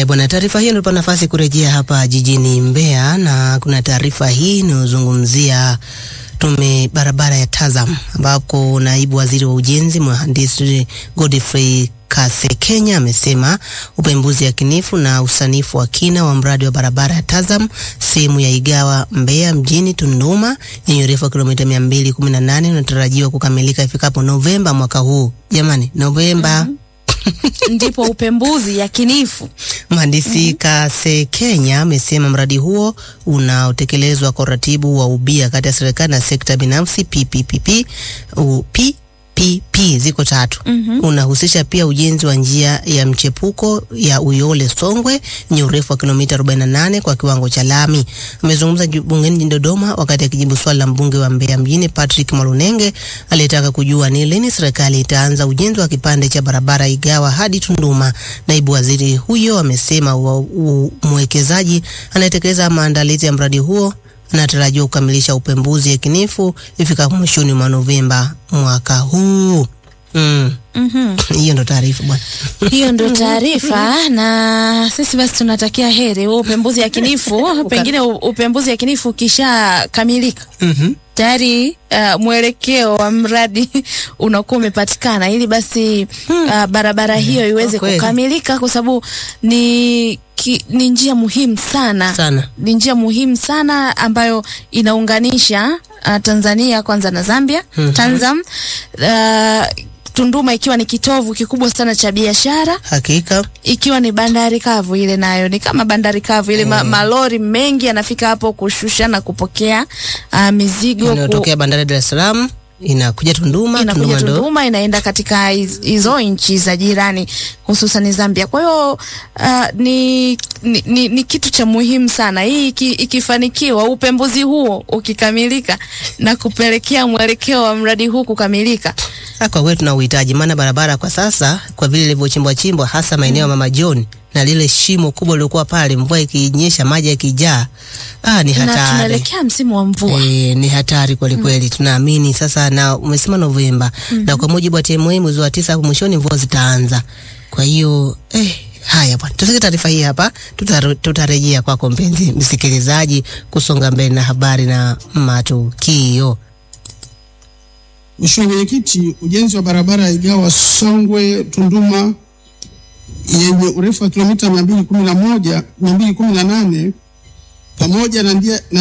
Haya bwana, taarifa hiyo inatupa nafasi kurejea hapa jijini Mbeya, na kuna taarifa hii inayozungumzia tume barabara ya Tazam, ambapo naibu waziri wa ujenzi mhandisi Godfrey Kasekenya amesema upembuzi yakinifu na usanifu wa kina wa mradi wa barabara ya Tazam sehemu ya Igawa Mbeya mjini Tunduma yenye urefu wa kilomita 218 unatarajiwa kukamilika ifikapo Novemba mwaka huu. Jamani, Novemba. ndipo upembuzi yakinifu Mhandisi Kasekenya amesema mradi huo unaotekelezwa kwa uratibu wa ubia kati ya serikali na sekta binafsi PPPP u- PPP ziko tatu. Unahusisha pia ujenzi wa njia ya mchepuko ya Uyole Songwe yenye urefu wa kilomita 48 kwa kiwango cha lami. Amezungumza ju- bungeni jijini Dodoma wakati akijibu swali la mbunge wa Mbeya mjini Patrick Malunenge aliyetaka kujua ni lini serikali itaanza ujenzi wa kipande cha barabara Igawa hadi Tunduma. Naibu waziri huyo amesema wa- u- mwekezaji anayetekeleza maandalizi ya mradi huo anatarajiwa kukamilisha upembuzi yakinifu ifikapo mwishoni mwa Novemba mwaka huu. Mm. Hiyo ndo taarifa bwana. hiyo ndio taarifa na sisi basi tunatakia heri huo upembuzi yakinifu pengine u- upembuzi yakinifu ukishakamilika Mhm. tayari uh, mwelekeo wa mradi unakuwa umepatikana ili basi uh, barabara hiyo iweze kweli. kukamilika kwa sababu ni ki, ni njia muhimu sana Sana. ni njia muhimu sana ambayo inaunganisha uh, Tanzania kwanza na Zambia Mhm. Tanzam uh, Tunduma ikiwa ni kitovu kikubwa sana cha biashara Hakika. ikiwa ni bandari kavu ile nayo ni kama bandari kavu ile ma, malori mengi yanafika hapo kushusha na kupokea uh, mizigo ku, Inayotokea bandari ya Dar es Salaam inakuja Tunduma, inakuja Tunduma ndo Tunduma inaenda katika hiz- hizo nchi za jirani hususan Zambia. Kwa hiyo uh, ni, ni, ni, ni kitu cha muhimu sana hii iki, ikifanikiwa upembuzi huo ukikamilika na kupelekea mwelekeo wa mradi huu kukamilika Ah, kwa kweli tuna uhitaji, maana barabara kwa sasa kwa vile ilivyochimbwa chimbwa, hasa maeneo ya Mama John na lile shimo kubwa lilikuwa pale, mvua ikinyesha, maji yakijaa, ah, ni na hatari. tunaelekea msimu wa mvua. E, ni hatari kweli kweli. Tunaamini sasa, na umesema Novemba na kwa mujibu wa TMA mwezi wa tisa hapo mwishoni mvua zitaanza. Kwa hiyo eh, haya bwana, tusike taarifa hii hapa, tutare- tutarejea kwako mpenzi msikilizaji, kusonga mbele na habari na matukio. Mheshimiwa Mwenyekiti, ujenzi wa barabara ya Igawa Songwe Tunduma yenye urefu wa kilomita 211 218 pamoja na njia na